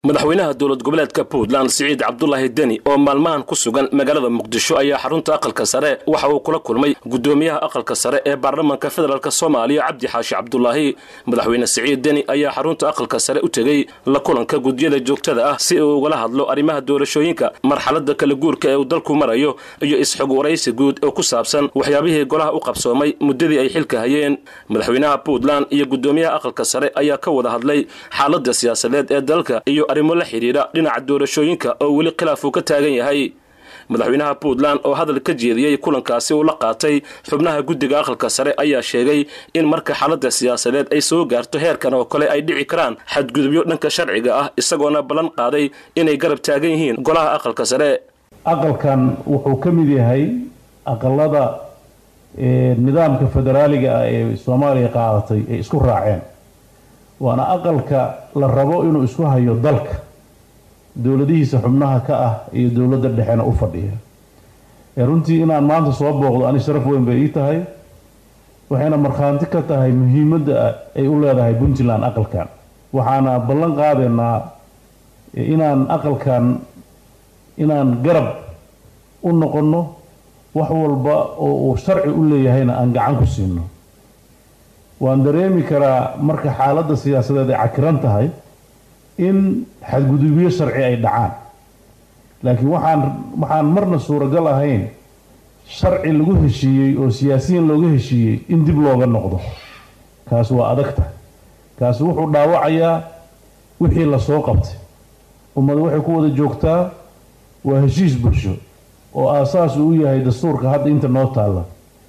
madaxweynaha dowlad goboleedka puntland siciid cabdulaahi deni oo maalmahan ku sugan magaalada muqdisho ayaa xarunta aqalka sare waxa uu kula kulmay gudoomiyaha aqalka sare ee baarlamaanka federaalk soomaaliya cabdi xaashi cabdulaahi madaxweyne siciid deni ayaa xarunta aqalka sare u tegey la kulanka gudyada joogtada ah si uu ugala hadlo arrimaha doorashooyinka marxalada kala guurka ee uu dalku marayo iyo isxog waraysi guud oo ku saabsan waxyaabihii golaha u qabsoomay muddadii ay xilka hayeen madaxweynaha puntland iyo gudoomiyaha aqalka sare ayaa ka wada hadlay xaalada siyaasadeed ee dalka iyo arrimo la xidhiidha dhinaca doorashooyinka oo weli khilaaf uu ka taagan yahay madaxweynaha puntland oo hadal ka jeediyey kulankaasi uu la qaatay xubnaha guddiga aqalka sare ayaa sheegay in marka xaalada siyaasadeed ay soo gaarto heerkan oo kale ay dhici karaan xadgudubyo dhanka sharciga ah isagoona ballan qaaday inay garab taagan yihiin golaha aqalka sare aqalkan wuxuu ka mid yahay aqalada nidaamka federaaliga ah ee soomaaliya qaadatay ay isku raaceen waana aqalka la rabo inuu isku hayo dalka dowladihiisa xubnaha ka ah iyo dowladda dhexena u fadhiya runtii inaan maanta soo booqdo ani sharaf weyn bay ii tahay waxayna markhaanti ka tahay muhiimadda ay u leedahay puntland aqalkan waxaana ballan qaadaynaa inaan aqalkan inaan garab u noqonno wax walba oo uu sharci u leeyahayna aan gacan ku siino waan dareemi karaa marka xaaladda siyaasadeed ay cakiran tahay in xadgudubyo sharci ay dhacaan laakiin waxaan waxaan marna suuragal ahayn sharci lagu heshiiyey oo siyaasiyiin looga heshiiyey in dib looga noqdo kaas waa adag tahay kaasi wuxuu dhaawacayaa wixii lasoo qabtay ummada waxay ku wada joogtaa waa heshiis bulsho oo aasaas uu yahay dastuurka hadda inta noo taalla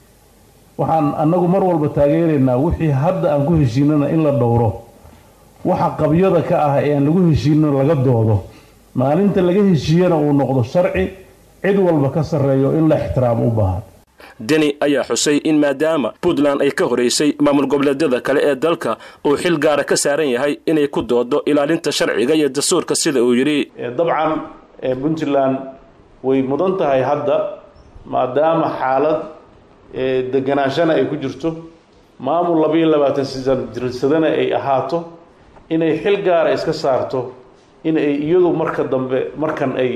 waxaan annagu mar walba taageeraynaa wixii hadda aan ku heshiinana in la dhowro waxa qabyada ka ah ee aan lagu heshiinina laga doodo maalinta laga heshiiyana uu noqdo sharci cid walba ka sarreeyo in la ixtiraamo u baahan deni ayaa xusay in maadaama puntland ay ka horeysay maamul goboleedyada kale ee dalka uu xil gaara ka saaran yahay inay ku doodo ilaalinta sharciga iyo dastuurka sida uu yidhi dabcan puntland way mudan tahay hadda maadaama xaalad deganaanshana ay ku jirto maamul labayo labaatan sisan jirsadana ay ahaato inay xil gaara iska saarto in ay iyadu marka dambe markan ay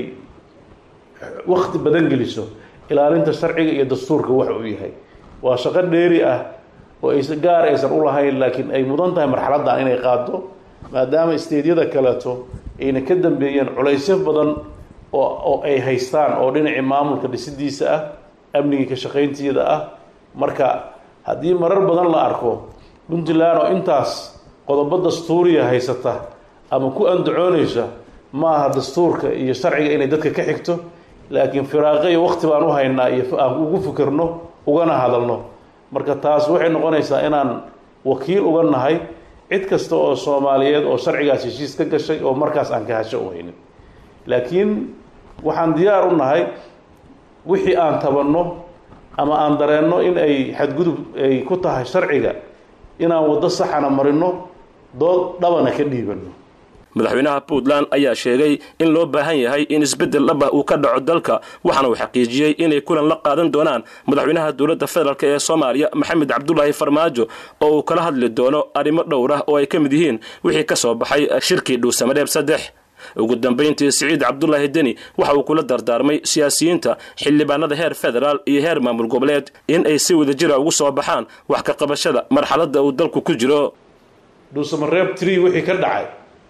wakti badan geliso ilaalinta sharciga iyo dastuurka waxa uu yahay waa shaqo dheeri ah oo ay gaar aysan u lahayn laakiin ay mudan tahay marxaladdan inay qaado maadaama isteedyada kaleeto ayna ka dambeeyeen culaysyo badan oo oo ay haystaan oo dhinacii maamulka dhisidiisa ah amnigii ka shaqaynteeda ah marka haddii marar badan la arko puntland oo intaas qodobo dastuuriya haysata ama ku andacoonaysa ma aha dastuurka iyo sharciga inay dadka ka xigto laakiin firaaqo iyo wakti baan u haynaa iyo aan ugu fikirno ugana hadalno marka taas waxay noqonaysaa inaan wakiil uga nahay cid kasta oo soomaaliyeed oo sharcigaas heshiis ka gashay oo markaas aan ka hasho u haynin laakiin waxaan diyaar u nahay wixii aan tabanno ama aan dareenno in ay xadgudub ay ku tahay sharciga inaan waddo saxana marino dood dhabana ka dhiibanno madaxweynaha puntland ayaa sheegay in loo baahan yahay in isbeddel dhaba uu ka dhaco dalka waxaana uu xaqiijiyey inay kulan la qaadan doonaan madaxweynaha dowladda federaalk ee soomaaliya maxamed cabdulaahi farmaajo oo uu kala hadli doono arrimo dhowr ah oo ay ka mid yihiin wixii ka soo baxay shirkii dhuusamareeb saddex ugu dambayntii siciid cabdulaahi deni waxa uu kula dardaarmay siyaasiyiinta xildhibaanada heer federaal iyo heer maamul goboleed in ay si wadajira ugu soo baxaan wax ka qabashada marxaladda uu dalku ku jiro dhuusamareeb tree wixii ka dhacay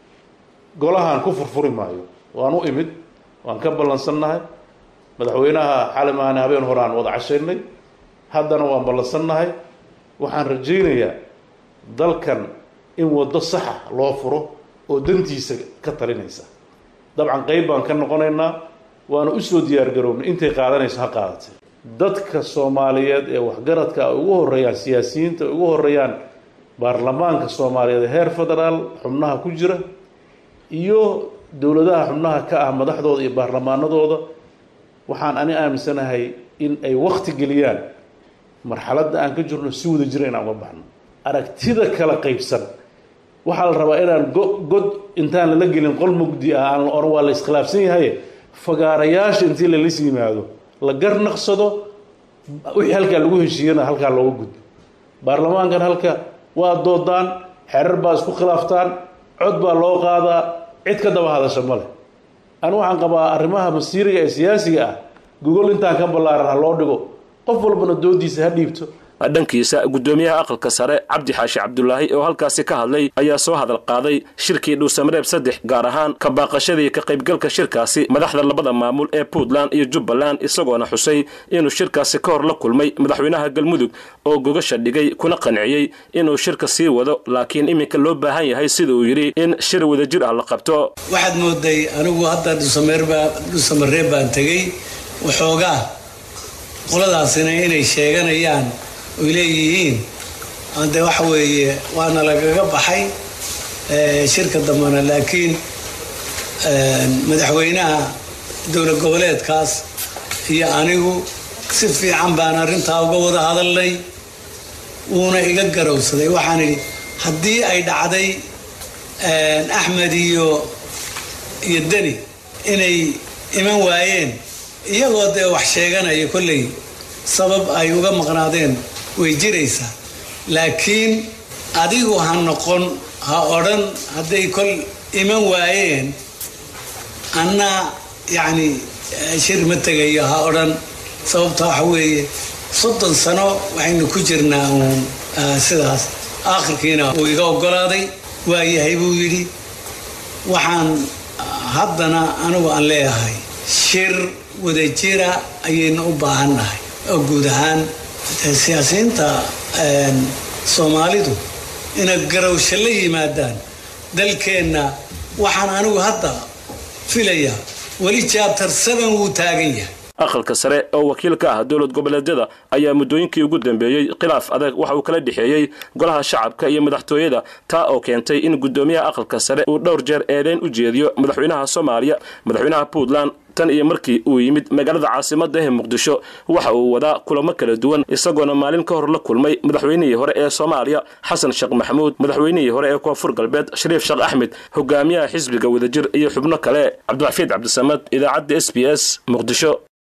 golahan ku furfuri maayo waan u imid waan ka ballansannahay madaxweynaha xali maane habeen hore aan wada cashaynay haddana waan ballansannahay waxaan rajaynayaa dalkan in waddo saxa loo furo oo dantiisa ka talinaysa dabcan qeyb baan ka noqonaynaa waana usoo diyaar garoobnay intay qaadanayso ha qaadatay dadka soomaaliyeed ee waxgaradka ay ugu horeeyaan siyaasiyiinta ay ugu horeeyaan baarlamaanka soomaaliyeed heer federaal xubnaha ku jira iyo dowladaha xubnaha ka ah madaxdooda iyo baarlamaanadooda waxaan ani aaminsanahay in ay wakti geliyaan marxaladda aan ka jirno si wada jira inaan uga baxno aragtida kala qaybsan waxaa la rabaa inaan god intaan lala gelin qol mugdi ah aan la oran waa la iskhilaafsan yahay fagaarayaasha intii lalas yimaado la garnaqsado wixii halkaa lagu heshiiyana halkaa looga gudbo baarlamaankan halka waa doodaan xerar baa isku khilaaftaan cod baa loo qaadaa cid ka daba hadasha ma leh anigu waxaan qabaa arrimaha masiiriga ee siyaasiga ah gogol intaan ka ballaaran ha loo dhigo qof walbana doodiisa ha dhiibto dhankiisa guddoomiyaha aqalka sare cabdi xaashi cabdulaahi oo halkaasi ka hadlay ayaa soo hadal qaaday shirkii dhuusamareeb saddex gaar ahaan ka baaqashadii ka qaybgalka shirkaasi madaxda labada maamul ee puntland iyo jubbaland isagoona xusay inuu shirkaasi ka hor la kulmay madaxweynaha galmudug oo gogasha dhigay kuna qanciyey inuu shirka sii wado laakiin iminka loo baahan yahay sida uu yidhi in shir wadajir ah la qabto waxaad mooday anigu hadda dhuusamareeb baan tegey waxoogaa qoladaasina inay sheeganayaan oy leeyihiin de waxa weeye waana lagaga baxay shirka dambena laakiin madaxweynaha dowlad goboleedkaas iyo anigu si fiican baan arrintaa uga wada hadalnay wuuna iga garowsaday waxaan idhi haddii ay dhacday axmed iyo iyo deni inay iman waayeen iyagoo dee wax sheeganaya kolley sabab ay uga maqnaadeen way jiraysaa laakiin adigu ha noqon ha odhan hadday kol iman waayeen anna yacni shir ma tegayo ha odhan sababta waxa weeye soddon sano waxaynu ku jirnaa uun sidaas aakhirkiina uu iga oggolaaday waayahay buu yidhi waxaan haddana anigu aan leeyahay shir wadajira ayaynu u baahannahay oo guud ahaan siyaasiyiinta soomaalidu inay garowsho la yimaadaan dalkeenna waxaan anigu hadda filayaa weli jaabtar seven wuu taagan yahay aqalka sare oo wakiil ka ah dowlad goboleedyada ayaa muddooyinkii ugu dambeeyey khilaaf adag waxa uu kala dhexeeyey golaha shacabka iyo madaxtooyada taa oo keentay in guddoomiyaha aqalka sare uu dhowr jeer eedeyn u jeediyo madaxweynaha soomaaliya madaxweynaha puntland tan iyo markii uu yimid magaalada caasimadda ee muqdisho waxa uu wadaa kulamo kala duwan isagoona maalin ka hor la kulmay madaxweynihii hore ee soomaaliya xasan sheekh maxamuud madaxweynihii hore ee koonfur galbeed shariif sheekh axmed hogaamiyaha xisbiga wadajir iyo xubno kale cabdiraxiid cabdisamad idaacadda s b s muqdisho